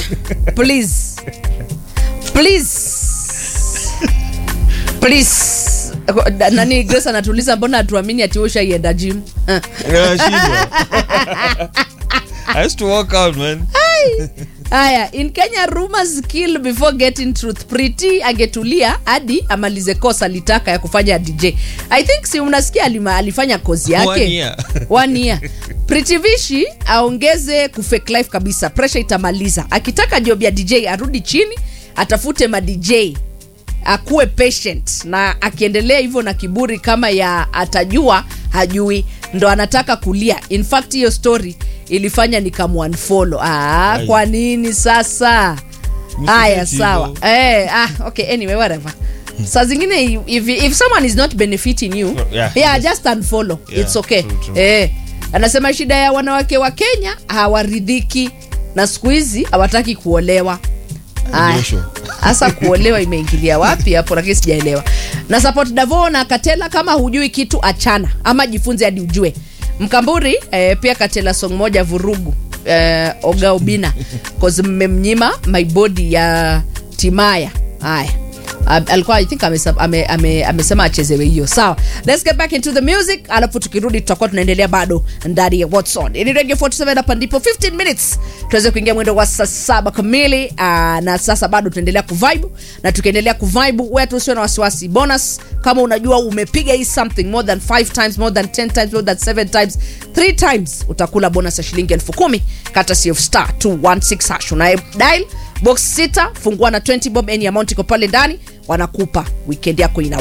please please please nani grace anatuuliza mbona hatuamini ati ushaienda gym Ah. Nashindwa. I used to work out, man. haya in kenya rumors kill before getting truth pretty angetulia hadi amalize kosa litaka ya kufanya dj i think si unasikia alima, alifanya kozi yake One year. One year. Pretty Vishi aongeze kufake life kabisa pressure itamaliza akitaka job ya dj arudi chini atafute ma dj akuwe patient na akiendelea hivyo na kiburi kama ya atajua hajui ndo anataka kulia in fact hiyo story ilifanya nikamwanfollow ah, Ai. kwa nini sasa Msifeti haya hivyo. sawa eh, ah, okay anyway whatever saa zingine if, if someone is not benefiting you Yeah. yeah, just unfollow Yeah, it's okay true, true. eh, anasema shida ya wanawake wa kenya hawaridhiki na siku hizi hawataki kuolewa Aya. Joshua. hasa kuolewa imeingilia wapi hapo lakini sijaelewa na support davo na katela kama hujui kitu achana ama jifunze hadi ujue mkamburi eh, pia katela song moja vurugu eh, oga ubina cause mmemnyima my body ya timaya haya Ab- alikuwa i think amesa- ame- ame- amesema achezewe hiyo sawa let's get back into the music alafu tukirudi tutakuwa tunaendelea bado ndani ya what's on ili radio 47 hapa ndipo 15 minutes tuweze kuingia mwendo wa saa saba kamili uh, na sasa bado tunaendelea kuvibe na tukiendelea kuvibe wetu usio na wasiwasi bonus kama unajua umepiga hii something more than 5 times more than 10 times more than 7 times 3 times utakula bonus ya shilingi elfu kumi kata of star 216 hash unaye dial box 6 fungua na 20 bob any amount iko pale ndani wanakupa weekend yako ina